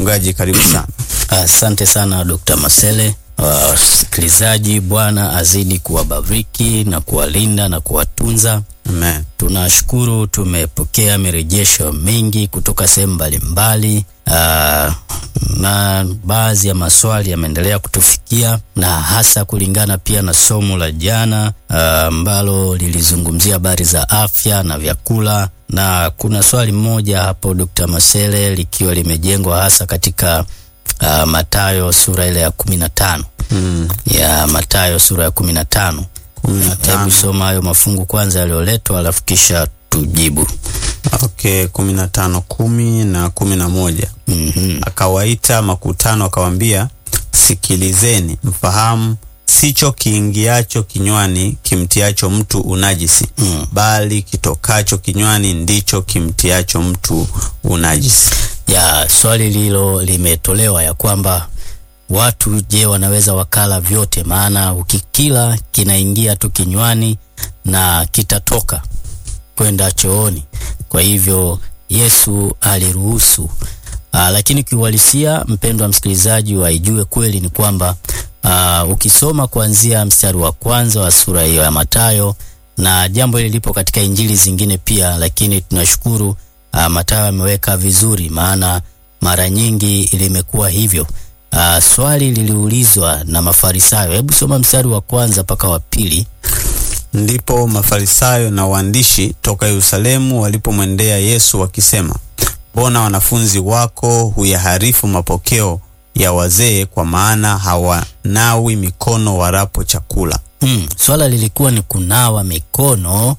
Mchungaji, karibu sana. Asante sana Dr. Masele. Wasikilizaji, Bwana azidi kuwabariki na kuwalinda na kuwatunza. Amen. Tunashukuru, tumepokea mirejesho mingi kutoka sehemu mbalimbali, ah, na baadhi ya maswali yameendelea kutufikia, na hasa kulingana pia na somo la jana ah, ambalo lilizungumzia habari za afya na vyakula, na kuna swali moja hapo Dr. Masele likiwa limejengwa hasa katika ah, Mathayo sura ile ya kumi na tano Mm. ya Mathayo sura ya kumi na tano. Kumi na tano. Hebu soma hayo mafungu kwanza yaliyoletwa, alafu kisha tujibu. Okay, kumi na tano kumi na kumi na moja Mhm. akawaita makutano akawaambia, sikilizeni mfahamu, sicho kiingiacho kinywani kimtiacho mtu unajisi, Mm. bali kitokacho kinywani ndicho kimtiacho mtu unajisi. ya swali lilo limetolewa ya kwamba watu je, wanaweza wakala vyote? Maana ukikila kinaingia tu kinywani na kitatoka kwenda chooni. Kwa hivyo Yesu aliruhusu. Aa, lakini kiuhalisia, mpendwa msikilizaji, waijue kweli ni kwamba aa, ukisoma kuanzia mstari wa kwanza wa sura hiyo ya Mathayo, na jambo hili lipo katika injili zingine pia, lakini tunashukuru aa, Mathayo ameweka vizuri, maana mara nyingi limekuwa hivyo. Aa, swali liliulizwa na Mafarisayo. Hebu soma mstari wa kwanza mpaka wa pili. Ndipo Mafarisayo na waandishi toka Yerusalemu walipomwendea Yesu wakisema, mbona wanafunzi wako huyaharifu mapokeo ya wazee, kwa maana hawanawi mikono warapo chakula? Mm, swala lilikuwa ni kunawa mikono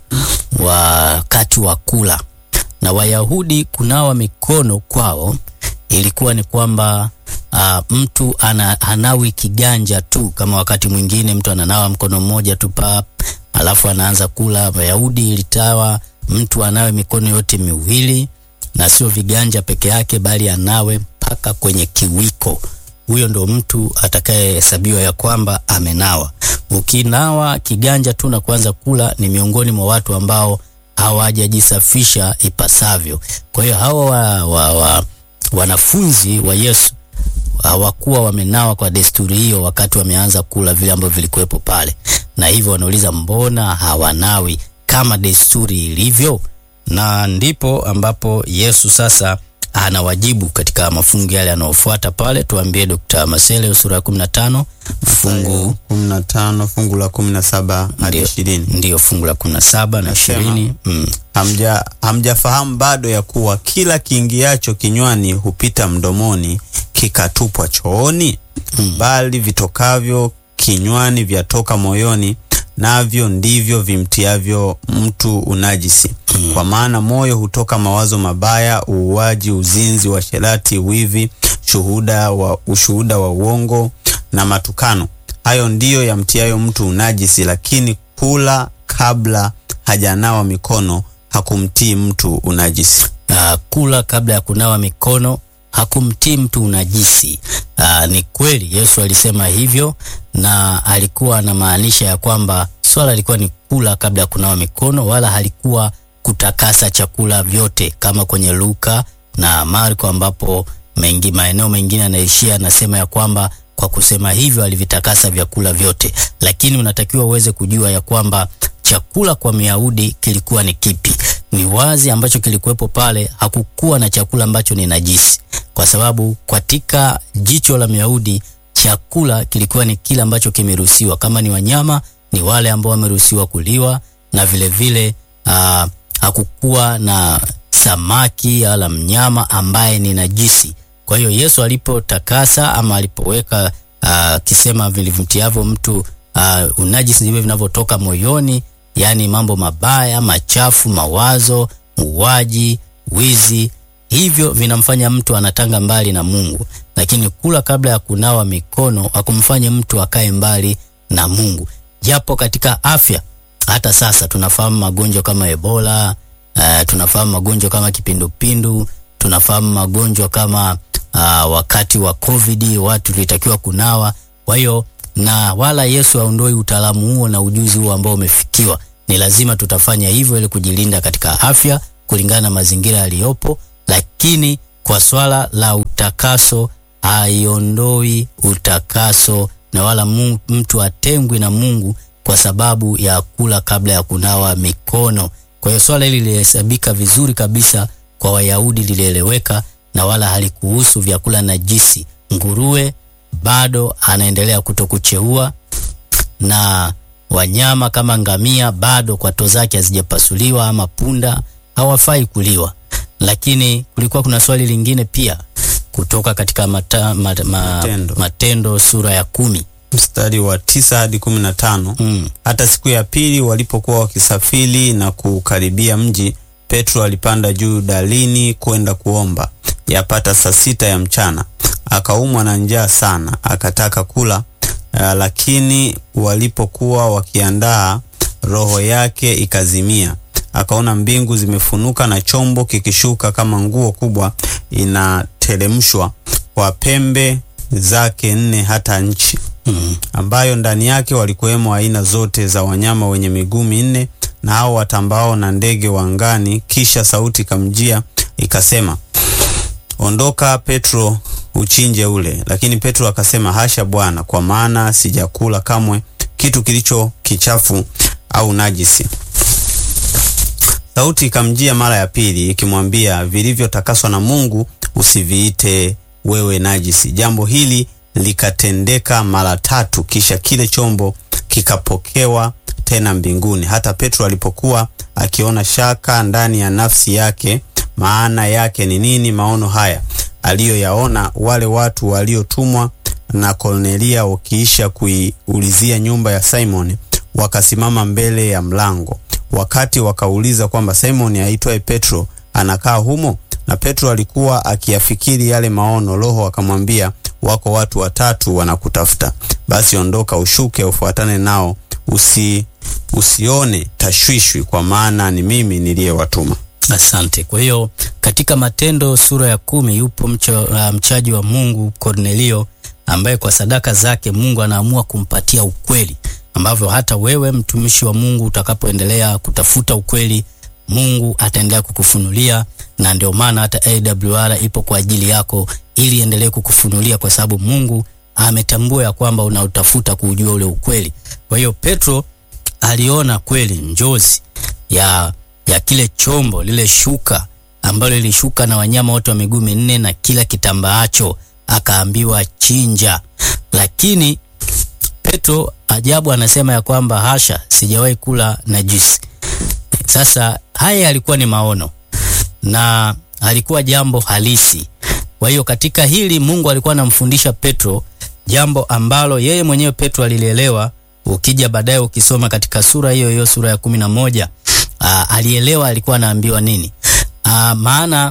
wakati wa kula, na Wayahudi kunawa mikono kwao ilikuwa ni kwamba ah, mtu ana, hanawi kiganja tu, kama wakati mwingine mtu ananawa mkono mmoja tu pap, alafu anaanza kula. Wayahudi ilitawa mtu anawe mikono yote miwili na sio viganja peke yake, bali anawe mpaka kwenye kiwiko. Huyo ndo mtu atakayehesabiwa ya kwamba amenawa. Ukinawa kiganja tu na kuanza kula, ni miongoni mwa watu ambao hawajajisafisha ipasavyo. Kwa hiyo hawa wa, wa, wa, wanafunzi wa Yesu hawakuwa wamenawa kwa desturi hiyo wakati wameanza kula vile ambavyo vilikuwepo pale, na hivyo wanauliza mbona hawanawi kama desturi ilivyo? Na ndipo ambapo Yesu sasa anawajibu katika mafungu yale yanayofuata pale. Tuambie Dr. Masele, sura ya 15 fungu 15 fungu la 17 hadi Ndio. 20. ndiyo fungu la 17 na Nasema. 20. Mm. Hamja hamjafahamu bado ya kuwa kila kiingiacho kinywani hupita mdomoni kikatupwa chooni? Bali vitokavyo kinywani vyatoka moyoni, navyo ndivyo vimtiavyo mtu unajisi. Kwa maana moyo hutoka mawazo mabaya, uuaji, uzinzi, uasherati, wivi, shuhuda wa, ushuhuda wa uongo na matukano. Hayo ndiyo yamtiayo mtu unajisi, lakini kula kabla hajanawa mikono hakumtii mtu unajisi. Ah, kula kabla ya kunawa mikono hakumtii mtu unajisi. Ah, ni kweli Yesu alisema hivyo, na alikuwa anamaanisha ya kwamba swala lilikuwa ni kula kabla ya kunawa mikono, wala halikuwa kutakasa chakula vyote kama kwenye Luka na Marko, ambapo mengi maeneo mengine anaishia anasema ya kwamba kwa kusema hivyo alivitakasa vyakula vyote, lakini unatakiwa uweze kujua ya kwamba chakula kwa Myahudi kilikuwa ni kipi. Ni wazi ambacho kilikuwepo pale, hakukuwa na chakula ambacho ni najisi, kwa sababu katika jicho la Myahudi chakula kilikuwa ni kile ambacho kimeruhusiwa. Kama ni wanyama, ni wale ambao wameruhusiwa kuliwa, na vile vile aa, hakukuwa na samaki wala mnyama ambaye ni najisi. Kwa hiyo Yesu alipotakasa ama alipoweka ah, kisema vilivimtiavyo mtu uh, unajisi ndivyo vinavyotoka moyoni, yaani mambo mabaya, machafu, mawazo, uwaji, wizi, hivyo vinamfanya mtu anatanga mbali na Mungu. Lakini kula kabla ya kunawa mikono hakumfanye mtu akae mbali na Mungu, japo katika afya hata sasa tunafahamu magonjwa kama Ebola, uh, tunafahamu magonjwa kama kipindupindu, tunafahamu magonjwa kama uh, wakati wa COVID watu tulitakiwa kunawa. Kwa hiyo na wala Yesu aondoi utaalamu huo na ujuzi huo ambao umefikiwa. Ni lazima tutafanya hivyo ili kujilinda katika afya kulingana na mazingira yaliyopo, lakini kwa swala la utakaso haiondoi utakaso na wala mu- mtu atengwi na Mungu kwa sababu ya kula kabla ya kunawa mikono. Kwa hiyo swala hili lilihesabika vizuri kabisa kwa Wayahudi, lilieleweka na wala halikuhusu vyakula najisi. Nguruwe bado anaendelea kutokucheua na wanyama kama ngamia bado kwato zake hazijapasuliwa ama punda hawafai kuliwa. Lakini kulikuwa kuna swali lingine pia kutoka katika mata, ma, ma, Matendo. Matendo sura ya kumi. mstari wa tisa hadi kumi na tano Mm. hata siku ya pili walipokuwa wakisafiri na kukaribia mji, Petro alipanda juu dalini kwenda kuomba. Yapata saa sita ya mchana, akaumwa na njaa sana, akataka kula. Uh, lakini walipokuwa wakiandaa, roho yake ikazimia. Akaona mbingu zimefunuka na chombo kikishuka kama nguo kubwa inateremshwa kwa pembe zake nne hata nchi Mm. ambayo ndani yake walikuwemo aina zote za wanyama wenye miguu minne na hao watambao na ndege wa angani. Kisha sauti ikamjia ikasema, ondoka Petro, uchinje ule. Lakini Petro akasema, hasha Bwana, kwa maana sijakula kamwe kitu kilicho kichafu au najisi. Sauti ikamjia mara ya pili ikimwambia, vilivyotakaswa na Mungu usiviite wewe najisi. Jambo hili likatendeka mara tatu, kisha kile chombo kikapokewa tena mbinguni. Hata Petro alipokuwa akiona shaka ndani ya nafsi yake, maana yake ni nini maono haya aliyoyaona, wale watu waliotumwa na Kornelia wakiisha kuiulizia nyumba ya Simoni, wakasimama mbele ya mlango wakati wakauliza kwamba Simoni aitwaye Petro anakaa humo, na Petro alikuwa akiyafikiri yale maono, Roho akamwambia, wako watu watatu wanakutafuta, basi ondoka, ushuke, ufuatane nao, usi usione tashwishwi, kwa maana ni mimi niliyewatuma. Asante. Kwa hiyo katika Matendo sura ya kumi yupo mcho, uh, mchaji wa Mungu Kornelio ambaye kwa sadaka zake Mungu anaamua kumpatia ukweli ambavyo hata wewe mtumishi wa Mungu utakapoendelea kutafuta ukweli Mungu ataendelea kukufunulia, na ndio maana hata AWR ipo kwa ajili yako ili endelee kukufunulia, kwa sababu Mungu ametambua ya kwamba unautafuta kuujua ule ukweli. Kwa hiyo Petro aliona kweli njozi ya ya kile chombo lile shuka ambalo lilishuka na wanyama wote wa miguu minne na kila kitambaacho, akaambiwa chinja. Lakini Petro ajabu anasema ya kwamba hasha, sijawahi kula najisi. Sasa haya yalikuwa ni maono na alikuwa jambo halisi. Kwa hiyo katika hili Mungu alikuwa anamfundisha Petro jambo ambalo yeye mwenyewe Petro alilielewa. Ukija baadaye ukisoma katika sura hiyo hiyo sura ya kumi na moja aa, alielewa alikuwa anaambiwa nini. Aa, maana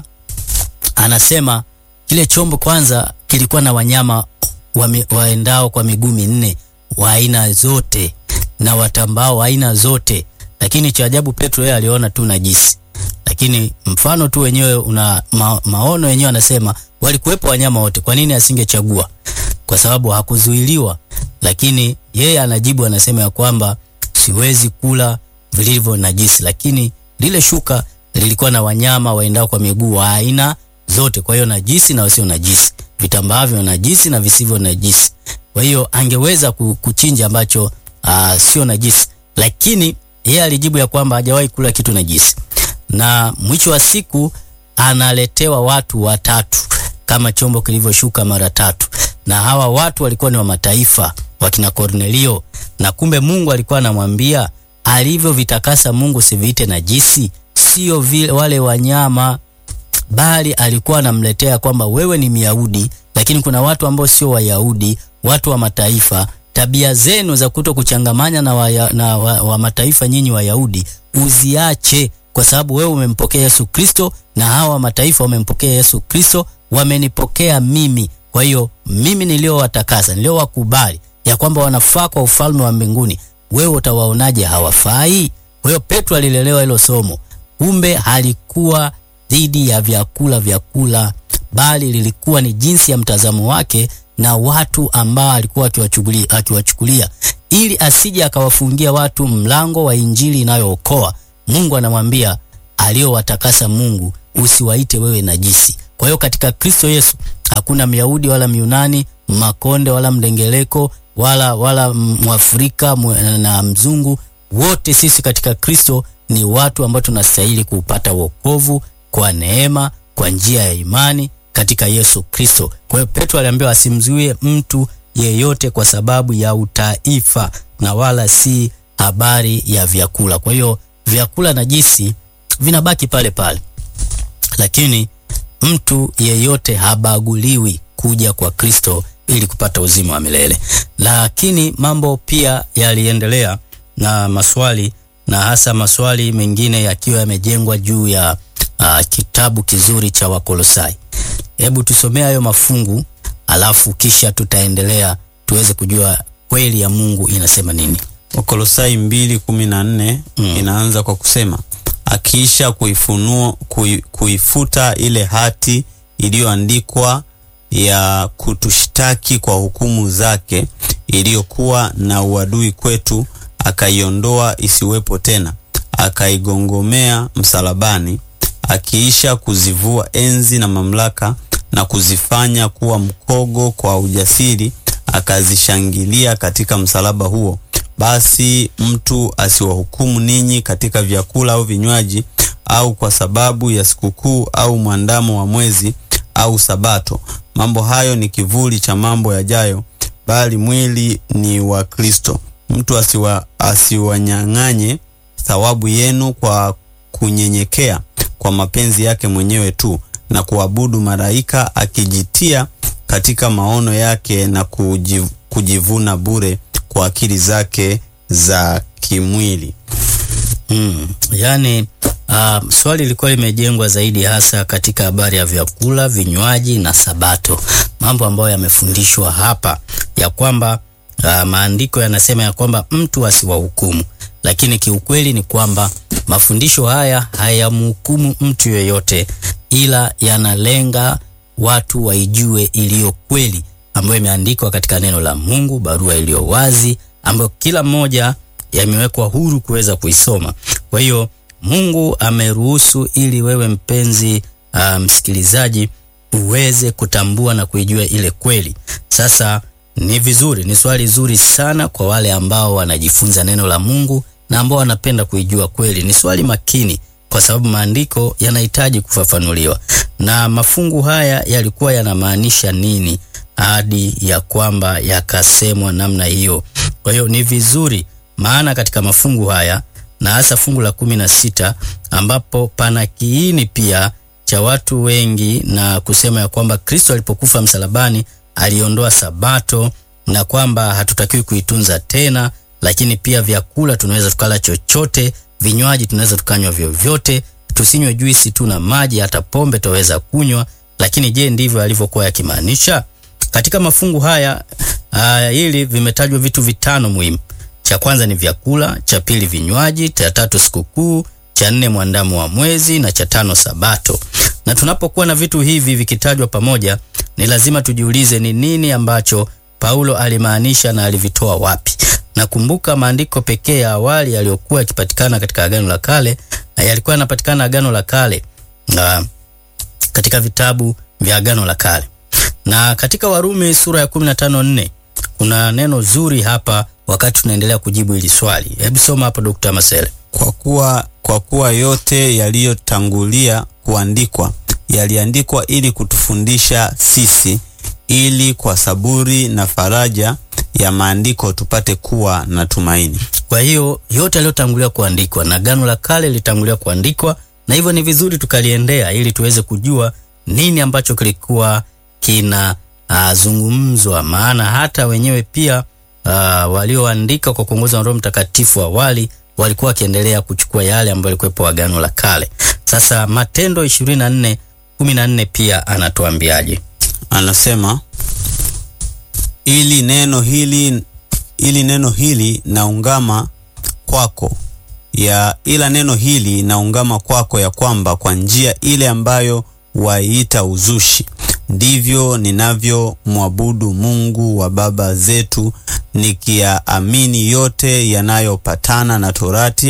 anasema kile chombo kwanza kilikuwa na wanyama wame, waendao kwa miguu minne wa aina zote na watambao wa aina zote, lakini cha ajabu Petro yeye aliona tu najisi. Lakini mfano tu wenyewe una ma, maono yenyewe anasema walikuwepo wanyama wote, kwa nini asingechagua? Kwa sababu hakuzuiliwa. Lakini yeye anajibu anasema ya kwamba siwezi kula vilivyo najisi, lakini lile shuka lilikuwa na wanyama waendao kwa miguu wa aina zote, kwa hiyo najisi na wasio najisi, vitambaavyo najisi na visivyo najisi. Kwa hiyo angeweza ku- kuchinja ambacho uh, sio najisi, lakini yeye alijibu ya kwamba hajawahi kula kitu najisi, na mwisho wa siku analetewa watu watatu kama chombo kilivyoshuka mara tatu, na hawa watu walikuwa ni wa mataifa wakina Kornelio, na kumbe Mungu alikuwa anamwambia alivyovitakasa Mungu siviite najisi, sio vile wale wanyama bali alikuwa anamletea kwamba wewe ni Myahudi, lakini kuna watu ambao sio Wayahudi, watu wa mataifa. Tabia zenu za kuto kuchangamanya na, wa, na wa, wa mataifa nyinyi Wayahudi uziache, kwa sababu wewe umempokea Yesu Kristo na hawa wa mataifa wamempokea Yesu Kristo, wamenipokea mimi. Kwa hiyo mimi niliowatakasa, niliowakubali ya kwamba wanafaa kwa ufalme wa mbinguni, wewe utawaonaje hawafai? Kwa hiyo Petro alilelewa hilo somo, kumbe halikuwa dhidi ya vyakula vyakula, bali lilikuwa ni jinsi ya mtazamo wake na watu ambao alikuwa akiwachukulia akiwachukulia, ili asije akawafungia watu mlango wa injili inayookoa. Mungu anamwambia aliowatakasa Mungu, usiwaite wewe najisi, Kwa hiyo katika Kristo Yesu hakuna Myahudi wala Myunani, Makonde wala Mdengeleko wala wala Mwafrika na mzungu, wote sisi katika Kristo ni watu ambao tunastahili kupata wokovu kwa neema, kwa njia ya imani katika Yesu Kristo. Kwa hiyo Petro aliambiwa asimzuie mtu yeyote kwa sababu ya utaifa na wala si habari ya vyakula. Kwa hiyo vyakula najisi vinabaki pale pale, lakini mtu yeyote habaguliwi kuja kwa Kristo ili kupata uzima wa milele. Lakini mambo pia yaliendelea na maswali, na hasa maswali mengine yakiwa yamejengwa juu ya uh, kitabu kizuri cha Wakolosai. Hebu tusomee hayo mafungu alafu kisha tutaendelea tuweze kujua kweli ya Mungu inasema nini. Wakolosai mbili kumi na nne mm. inaanza kwa kusema akiisha kuifunua kui, kuifuta ile hati iliyoandikwa ya kutushtaki kwa hukumu zake iliyokuwa na uadui kwetu, akaiondoa isiwepo tena, akaigongomea msalabani, akiisha kuzivua enzi na mamlaka na kuzifanya kuwa mkogo kwa ujasiri, akazishangilia katika msalaba huo. Basi mtu asiwahukumu ninyi katika vyakula au vinywaji, au kwa sababu ya sikukuu au mwandamo wa mwezi au Sabato. Mambo hayo ni kivuli cha mambo yajayo, bali mwili ni wa Kristo. Mtu asiwa asiwanyang'anye thawabu yenu kwa kunyenyekea kwa mapenzi yake mwenyewe tu na kuabudu malaika, akijitia katika maono yake na kujiv, kujivuna bure kwa akili zake za kimwili. Mm, yani uh, swali lilikuwa limejengwa zaidi hasa katika habari ya vyakula, vinywaji na Sabato, mambo ambayo yamefundishwa hapa ya kwamba uh, maandiko yanasema ya kwamba mtu asiwahukumu, lakini kiukweli ni kwamba mafundisho haya hayamhukumu mtu yoyote, ila yanalenga watu waijue iliyo kweli ambayo imeandikwa katika neno la Mungu, barua iliyo wazi ambayo kila mmoja yamewekwa huru kuweza kuisoma. Kwa hiyo Mungu ameruhusu ili wewe mpenzi uh, msikilizaji uweze kutambua na kuijua ile kweli. Sasa ni vizuri, ni swali zuri sana kwa wale ambao wanajifunza neno la Mungu na ambao wanapenda kuijua kweli. Ni swali makini kwa sababu maandiko yanahitaji kufafanuliwa, na mafungu haya yalikuwa yanamaanisha nini hadi ya kwamba yakasemwa namna hiyo. Kwa hiyo ni vizuri, maana katika mafungu haya na hasa fungu la kumi na sita ambapo pana kiini pia cha watu wengi na kusema ya kwamba Kristo alipokufa msalabani aliondoa Sabato na kwamba hatutakiwi kuitunza tena, lakini pia vyakula tunaweza tukala chochote, vinywaji tunaweza tukanywa vyovyote, tusinywe juisi tu na maji, hata pombe tutaweza kunywa. Lakini je, ndivyo alivyokuwa yakimaanisha? Katika mafungu haya uh, hili vimetajwa vitu vitano muhimu. Cha kwanza ni vyakula, cha pili vinywaji, cha tatu sikukuu, cha nne mwandamo wa mwezi na cha tano Sabato. Na tunapokuwa na vitu hivi vikitajwa pamoja, ni lazima tujiulize ni nini ambacho Paulo alimaanisha na alivitoa wapi. Nakumbuka maandiko pekee ya awali yaliyokuwa yakipatikana katika Agano la Kale yalikuwa yanapatikana Agano la Kale na katika vitabu vya Agano la Kale na katika Warumi sura ya 15:4 kuna neno zuri hapa, wakati tunaendelea kujibu hili swali. Hebu soma hapo Dr. Masele. Kwa kuwa, kwa kuwa yote yaliyotangulia kuandikwa yaliandikwa ili kutufundisha sisi, ili kwa saburi na faraja ya maandiko tupate kuwa na tumaini. Kwa hiyo yote yaliyotangulia kuandikwa na Agano la Kale lilitangulia kuandikwa, na hivyo ni vizuri tukaliendea ili tuweze kujua nini ambacho kilikuwa kina uh, zungumzwa, maana hata wenyewe pia uh, walioandika kwa kuongozwa na Roho Mtakatifu awali walikuwa wakiendelea kuchukua yale ambayo yalikuwepo Agano la Kale. Sasa Matendo 24 14 pia anatuambiaje? Anasema ili neno hili ili neno hili naungama kwako ya ila neno hili naungama kwako ya kwamba kwa njia ile ambayo waiita uzushi ndivyo ninavyomwabudu Mungu wa baba zetu nikiyaamini yote yanayopatana na Torati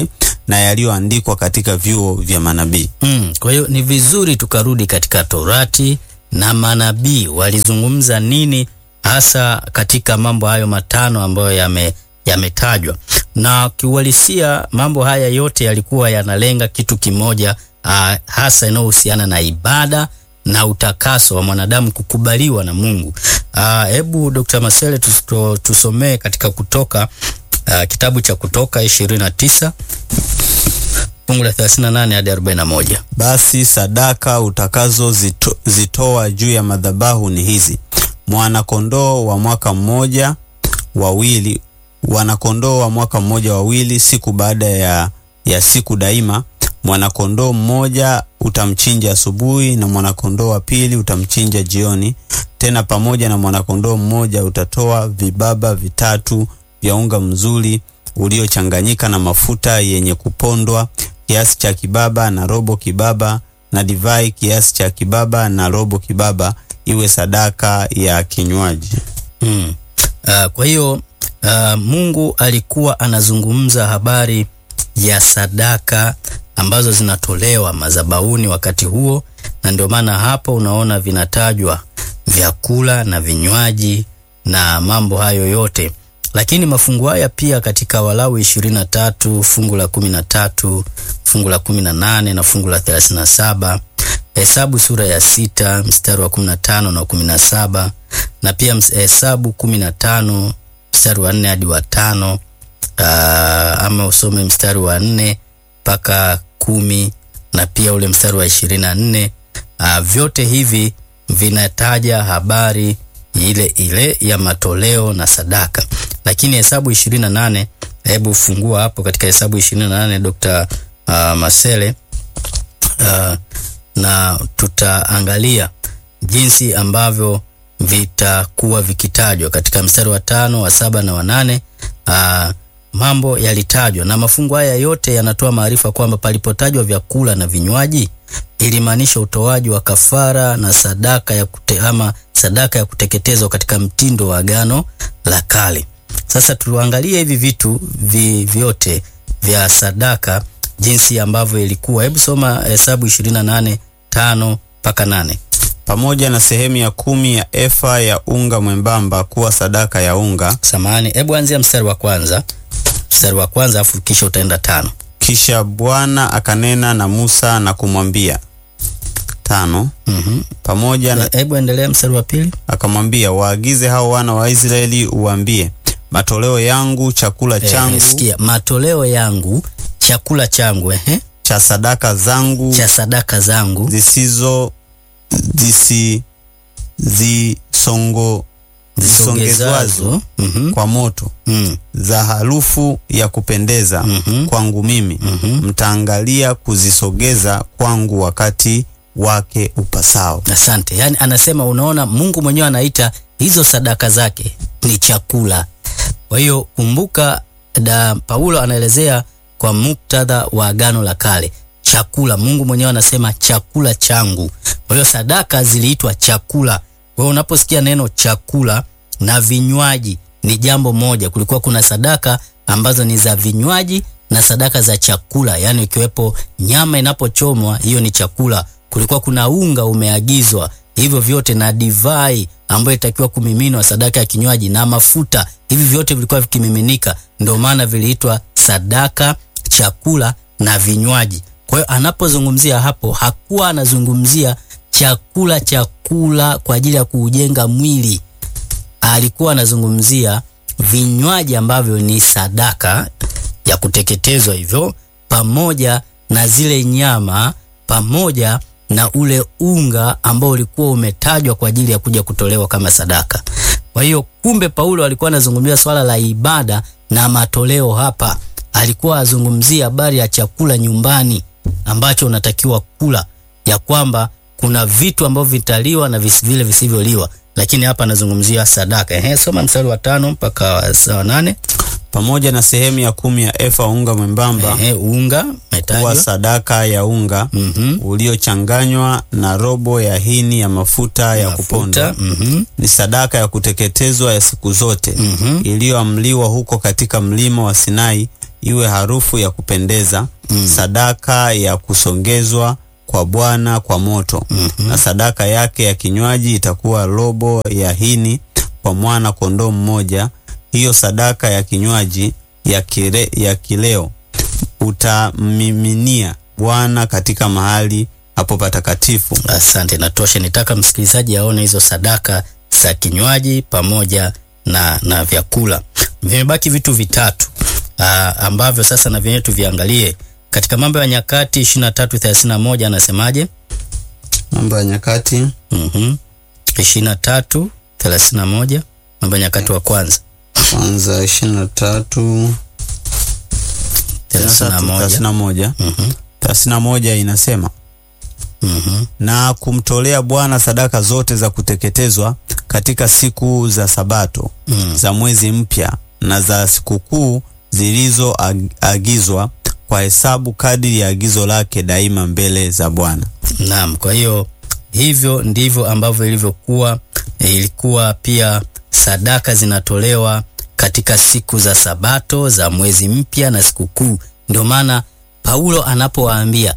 na yaliyoandikwa katika vyuo vya manabii. Mm, kwa hiyo ni vizuri tukarudi katika Torati na manabii walizungumza nini hasa katika mambo hayo matano ambayo yame yametajwa. Na kiuhalisia mambo haya yote yalikuwa yanalenga kitu kimoja uh, hasa inayohusiana na ibada na utakaso wa mwanadamu kukubaliwa na Mungu. Hebu uh, Dr. Masele tusto, tusomee katika Kutoka uh, kitabu cha Kutoka 29 fungu la 38 hadi 41. Basi sadaka utakazo zito, zitoa juu ya madhabahu ni hizi: mwana-kondoo wa mwaka mmoja wawili, wana-kondoo wa mwaka mmoja wawili, siku baada ya, ya siku daima. Mwana-kondoo mmoja utamchinja asubuhi, na mwana-kondoo wa pili utamchinja jioni. Tena pamoja na mwana-kondoo mmoja utatoa vibaba vitatu vya unga mzuri uliochanganyika na mafuta yenye kupondwa kiasi cha kibaba na robo kibaba, na divai kiasi cha kibaba na robo kibaba, iwe sadaka ya kinywaji. Hmm. Uh, kwa hiyo uh, Mungu alikuwa anazungumza habari ya sadaka ambazo zinatolewa madhabahuni wakati huo, na ndio maana hapo unaona vinatajwa vyakula na vinywaji na mambo hayo yote lakini mafungu haya pia katika Walawi 23 fungu la 13 fungu la 18 na fungu la 37, Hesabu sura ya sita mstari wa 15 na 17, na pia Hesabu 15 mstari wa 4 hadi wa 5, ama usome mstari wa 4 mpaka kumi na pia ule mstari wa 24. Vyote hivi vinataja habari ile ile ya matoleo na sadaka lakini Hesabu 28, hebu fungua hapo katika Hesabu 28 Dr. uh, Masele uh, na tutaangalia jinsi ambavyo vitakuwa vikitajwa katika mstari wa tano wa saba na wa nane. Uh, mambo yalitajwa na mafungu haya yote yanatoa maarifa kwamba palipotajwa vyakula na vinywaji ilimaanisha utoaji wa kafara na sadaka ya kute, ama sadaka ya kuteketezwa katika mtindo wa Agano la Kale. Sasa tuangalie hivi vitu vi, vyote vya sadaka jinsi ambavyo ilikuwa. Hebu soma Hesabu 28 tano mpaka nane. Pamoja na sehemu ya kumi ya efa ya unga mwembamba kuwa sadaka ya unga. Samahani, hebu anzia mstari wa kwanza, mstari wa kwanza afu kisha utaenda tano. Kisha Bwana akanena na Musa na kumwambia tano. Mhm. Pamoja na Hebu endelea mstari wa pili. akamwambia, waagize hao wana wa Israeli uwaambie, matoleo yangu chakula changu Eh, sikia, matoleo yangu chakula changu, ehe, cha sadaka zangu cha sadaka zangu zisizo zisi zisongo zisongezwazo zisongezwazo mhm, kwa moto mm, za harufu ya kupendeza Mhm. kwangu mimi Mhm. mtaangalia kuzisogeza kwangu wakati wake upasao. Asante. Yaani anasema unaona, Mungu mwenyewe anaita hizo sadaka zake ni chakula. Kwa hiyo kumbuka, da Paulo anaelezea kwa muktadha wa Agano la Kale, chakula. Mungu mwenyewe anasema chakula changu. Kwa hiyo sadaka ziliitwa chakula. Kwa hiyo unaposikia neno chakula na vinywaji ni jambo moja. Kulikuwa kuna sadaka ambazo ni za vinywaji na sadaka za chakula, yaani ikiwepo nyama inapochomwa, hiyo ni chakula. Kulikuwa kuna unga umeagizwa, hivyo vyote na divai ambayo itakiwa kumiminwa, sadaka ya kinywaji na mafuta, hivi vyote vilikuwa vikimiminika. Ndio maana viliitwa sadaka, chakula na vinywaji. Kwa hiyo anapozungumzia hapo, hakuwa anazungumzia chakula chakula kwa ajili ya kuujenga mwili alikuwa anazungumzia vinywaji ambavyo ni sadaka ya kuteketezwa hivyo, pamoja na zile nyama, pamoja na ule unga ambao ulikuwa umetajwa kwa ajili ya kuja kutolewa kama sadaka. Kwa hiyo kumbe, Paulo alikuwa anazungumzia swala la ibada na matoleo hapa. Alikuwa azungumzia habari ya chakula nyumbani ambacho unatakiwa kula, ya kwamba kuna vitu ambavyo vitaliwa na vis, vile visivyoliwa lakini hapa anazungumzia sadaka. Ehe, soma mstari wa tano mpaka wa- wa nane. Pamoja na sehemu ya kumi ya efa unga mwembamba Ehe, unga kuwa umetajwa. sadaka ya unga Mhm. uliochanganywa na robo ya hini ya mafuta ya kupondwa Mafuta. Mhm. ni sadaka ya kuteketezwa ya siku zote Mhm. iliyoamliwa huko katika mlima wa Sinai, iwe harufu ya kupendeza sadaka ya kusongezwa kwa Bwana kwa moto na sadaka yake ya kinywaji itakuwa robo ya hini kwa mwana kondoo mmoja. Hiyo sadaka ya kinywaji ya, kile, ya kileo utamiminia Bwana katika mahali hapo patakatifu. Asante, natosha. Nitaka msikilizaji aone hizo sadaka za kinywaji pamoja na, na vyakula. Vimebaki vitu vitatu aa, ambavyo sasa na vyenyewe tuviangalie katika Mambo ya Nyakati 23:31 anasemaje? Mambo ya Nyakati Mhm. 23:31 Mambo ya Nyakati wa kwanza kwanza ishirini na tatu 31. thelathini na moja Mhm. thelathini na moja inasema Mhm. na kumtolea Bwana sadaka zote za kuteketezwa katika siku za Sabato Mm. za mwezi mpya na za sikukuu zilizoagizwa kwa hesabu kadiri ya agizo lake daima mbele za Bwana. Naam, kwa hiyo hivyo ndivyo ambavyo ilivyokuwa. Ilikuwa pia sadaka zinatolewa katika siku za Sabato za mwezi mpya na sikukuu. Ndio maana Paulo anapowaambia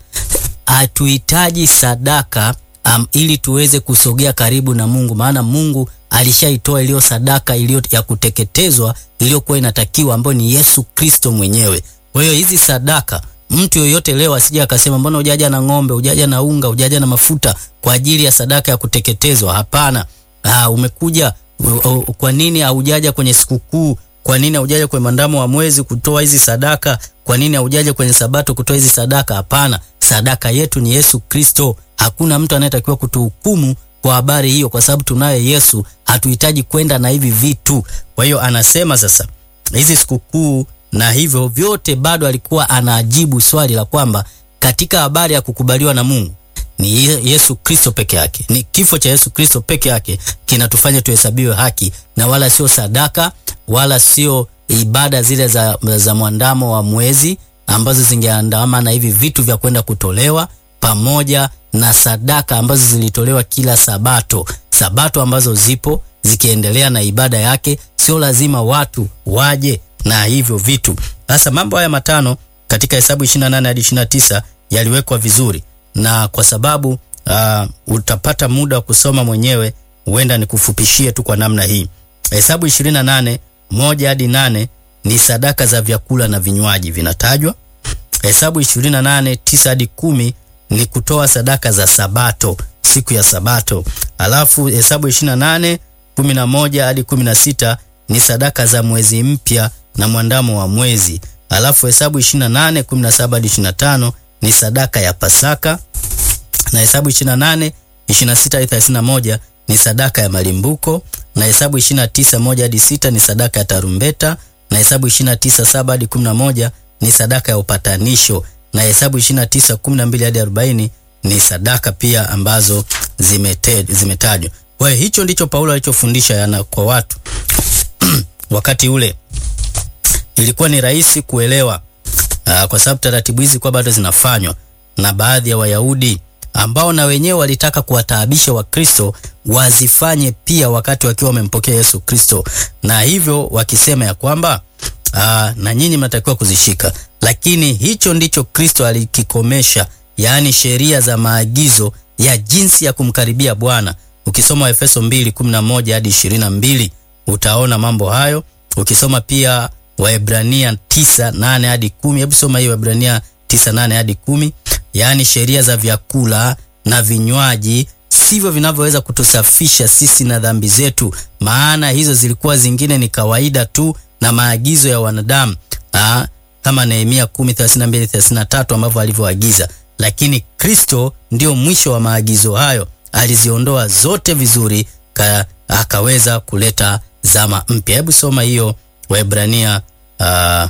hatuhitaji sadaka um, ili tuweze kusogea karibu na Mungu, maana Mungu alishaitoa iliyo sadaka iliyo ya kuteketezwa iliyokuwa inatakiwa, ambayo ni Yesu Kristo mwenyewe. Kwa hiyo hizi sadaka mtu yoyote leo asije akasema mbona hujaja na ng'ombe, hujaja na unga, hujaja na mafuta kwa ajili ya sadaka ya kuteketezwa. Hapana. Ah, umekuja u- u- kwa nini haujaja kwenye sikukuu? Kwa nini haujaja kwenye mandamo wa mwezi kutoa hizi sadaka? Kwa nini haujaja kwenye sabato kutoa hizi sadaka? Hapana, sadaka yetu ni Yesu Kristo. Hakuna mtu anayetakiwa kutuhukumu kwa habari hiyo, kwa sababu tunaye Yesu. Hatuhitaji kwenda na hivi vitu. Kwa hiyo anasema sasa hizi sikukuu na hivyo vyote, bado alikuwa anajibu swali la kwamba katika habari ya kukubaliwa na Mungu ni Ye- Yesu Kristo peke yake. Ni kifo cha Yesu Kristo peke yake kinatufanya tuhesabiwe haki, na wala sio sadaka wala sio ibada zile za, za mwandamo wa mwezi ambazo zingeandama na hivi vitu vya kwenda kutolewa pamoja na sadaka ambazo zilitolewa kila Sabato, Sabato ambazo zipo zikiendelea na ibada yake. Sio lazima watu waje na hivyo vitu. Sasa mambo haya matano katika Hesabu 28 hadi 29 yaliwekwa vizuri, na kwa sababu uh, utapata muda wa kusoma mwenyewe, huenda nikufupishie tu kwa namna hii. Hesabu 28 moja hadi nane ni sadaka za vyakula na vinywaji vinatajwa. Hesabu 28 tisa hadi kumi ni kutoa sadaka za Sabato, siku ya Sabato. Alafu Hesabu 28 11 hadi 16 ni sadaka za mwezi mpya na mwandamo wa mwezi. Alafu Hesabu 28 17 hadi 25 ni sadaka ya Pasaka na Hesabu 28 26 hadi 31 ni sadaka ya malimbuko na Hesabu 29 moja hadi sita ni sadaka ya tarumbeta na Hesabu 29 saba hadi 11 ni sadaka ya upatanisho na Hesabu 29 12 hadi 40 ni sadaka pia ambazo zimete, zimetajwa. Kwa hiyo hicho ndicho Paulo alichofundisha yana kwa watu wakati ule ilikuwa ni rahisi kuelewa aa, kwa sababu taratibu hizi kwa bado zinafanywa na baadhi ya Wayahudi ambao na wenyewe walitaka kuwataabisha Wakristo wazifanye pia wakati wakiwa wamempokea Yesu Kristo, na hivyo wakisema ya kwamba aa, na nyinyi mnatakiwa kuzishika, lakini hicho ndicho Kristo alikikomesha, yaani sheria za maagizo ya jinsi ya kumkaribia Bwana. Ukisoma Efeso 2:11 hadi 22 utaona mambo hayo. Ukisoma pia Waebrania 9:8 hadi 10, hebu soma hiyo Waebrania 9:8 hadi 10, yaani sheria za vyakula na vinywaji sivyo vinavyoweza kutusafisha sisi na dhambi zetu, maana hizo zilikuwa zingine ni kawaida tu na maagizo ya wanadamu Aa, kama Nehemia 10:32 33 ambavyo alivyoagiza, lakini Kristo ndio mwisho wa maagizo hayo, aliziondoa zote vizuri ka, akaweza kuleta zama mpya. Hebu soma hiyo Waebrania uh,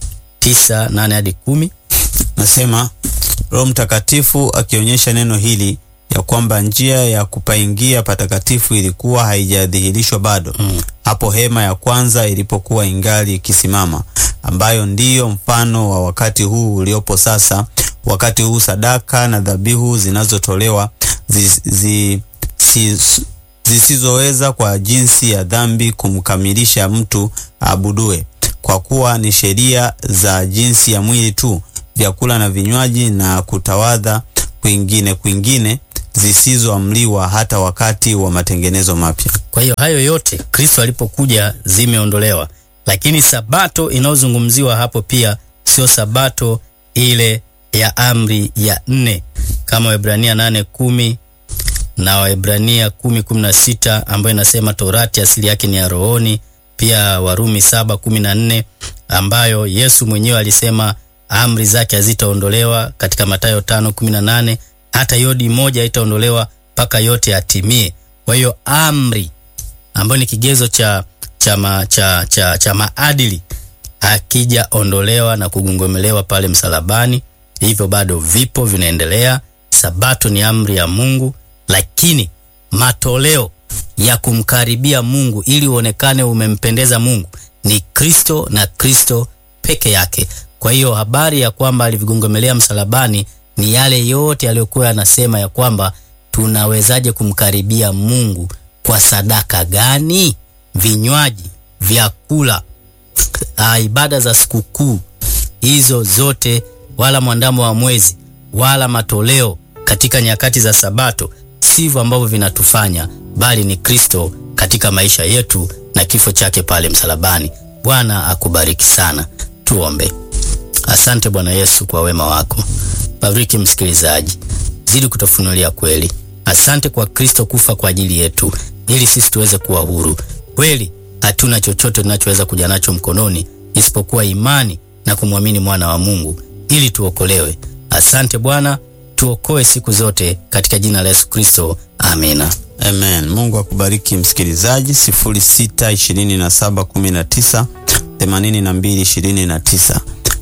9:8 hadi 10. Nasema Roho Mtakatifu akionyesha neno hili ya kwamba njia ya kupaingia patakatifu ilikuwa haijadhihirishwa bado mm. Hapo hema ya kwanza ilipokuwa ingali ikisimama, ambayo ndiyo mfano wa wakati huu uliopo sasa. Wakati huu sadaka na dhabihu zinazotolewa zi, zi, si, zisizoweza kwa jinsi ya dhambi kumkamilisha mtu abudue, kwa kuwa ni sheria za jinsi ya mwili tu vyakula na vinywaji na kutawadha kwingine kwingine zisizoamliwa hata wakati wa matengenezo mapya. Kwa hiyo hayo yote Kristo alipokuja zimeondolewa, lakini sabato inayozungumziwa hapo pia sio sabato ile ya amri ya nne kama Waebrania nane kumi na Waebrania kumi kumi na sita ambayo inasema Torati asili yake ni ya rohoni, pia Warumi saba kumi na nne ambayo Yesu mwenyewe alisema amri zake hazitaondolewa katika Mathayo tano kumi na nane hata yodi moja haitaondolewa mpaka yote yatimie. Kwa hiyo amri ambayo ni kigezo cha, cha, ma, cha, cha, cha maadili hakijaondolewa na kugongomelewa pale msalabani, hivyo bado vipo vinaendelea. Sabato ni amri ya Mungu, lakini matoleo ya kumkaribia Mungu ili uonekane umempendeza Mungu ni Kristo na Kristo peke yake. Kwa hiyo habari ya kwamba alivigongomelea msalabani ni yale yote aliyokuwa anasema ya kwamba tunawezaje kumkaribia Mungu kwa sadaka gani? Vinywaji, vyakula, ah, ibada za sikukuu hizo zote, wala mwandamo wa mwezi wala matoleo katika nyakati za Sabato sivyo ambavyo vinatufanya, bali ni Kristo katika maisha yetu na kifo chake pale msalabani. Bwana akubariki sana. Tuombe. Asante Bwana Yesu kwa wema wako. Bariki msikilizaji, zidi kutufunulia kweli. Asante kwa Kristo kufa kwa ajili yetu ili sisi tuweze kuwa huru. Kweli hatuna chochote tunachoweza kuja nacho mkononi isipokuwa imani na kumwamini mwana wa Mungu ili tuokolewe. Asante Bwana, tuokoe siku zote katika jina la Yesu Kristo. Amina. Amen. Mungu akubariki msikilizaji. 062719 8229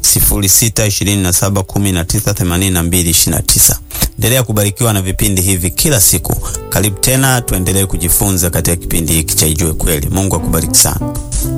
0627198229. Endelea kubarikiwa na vipindi hivi kila siku. Karibu tena, tuendelee kujifunza katika kipindi hiki cha Ijue Kweli. Mungu akubariki sana.